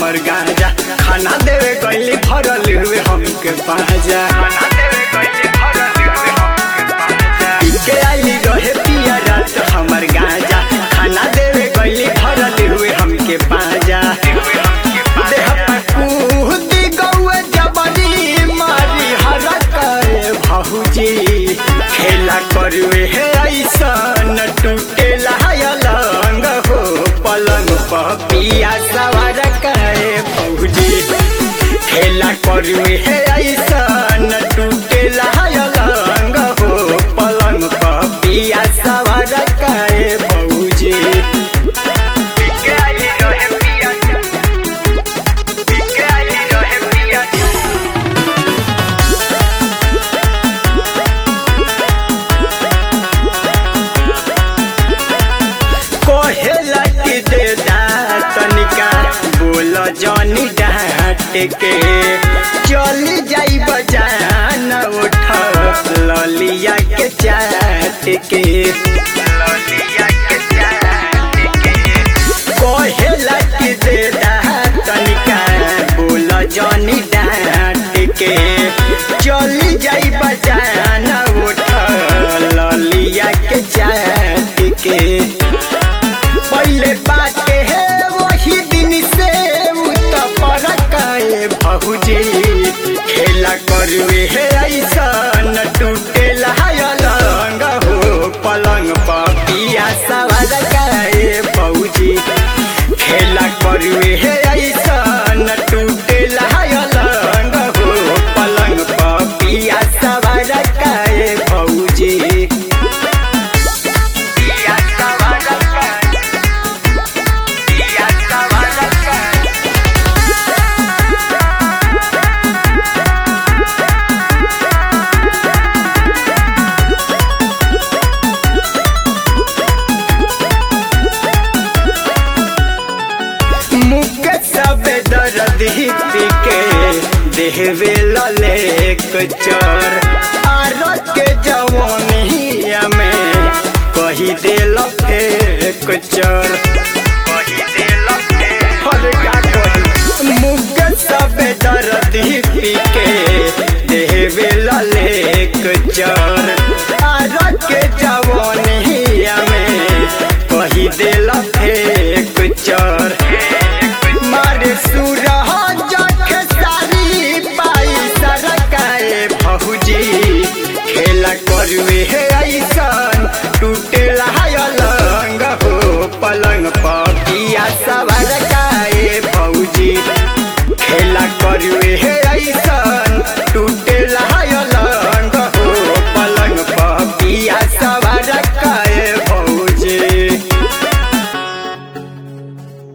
हमर गांजा खाना देवे गईली भरल हुए हमके पाजा के आईली रहे पिया रात हमर गांजा खाना देवे गईली भरल हुए हमके पाजा देह पर कूदी गौए जबरी मारी हरकाए भौजी खेला करवे हे ऐसन टूटेला अलंग हो पलंग पर पिया सवार काए भौजी खेला करवे हे ऐसन टूटेला अलंग हो पलंग पर पिया सवार काए भौजी कोहेला की दे दा तनिका बोल जनी डांट के चली जाई बजान उठ ललिया के चाट के कोहेला की दे दा तनिका बोल जनी डांट के चली जाई बजान उठ ललिया के चाट के पहले बाटे है वही दिन से परकाए भौजी खेला करवे है ऐसा न टूटेला अलंग हो पलंग पिया सवार काए भौजी खेला करवे है ऐसा न टूटेला अलंग हो पलंग पिया सवार काए भौजी मुख सब दर्द ही पीके देहवे लले कचर आरत के जवानिया में कही देल फेर कचर हर का कही मुख सब दर्द ही पीके देहवे लले कचर आरत के जवानिया में कही देल फेर कचर मारे सुर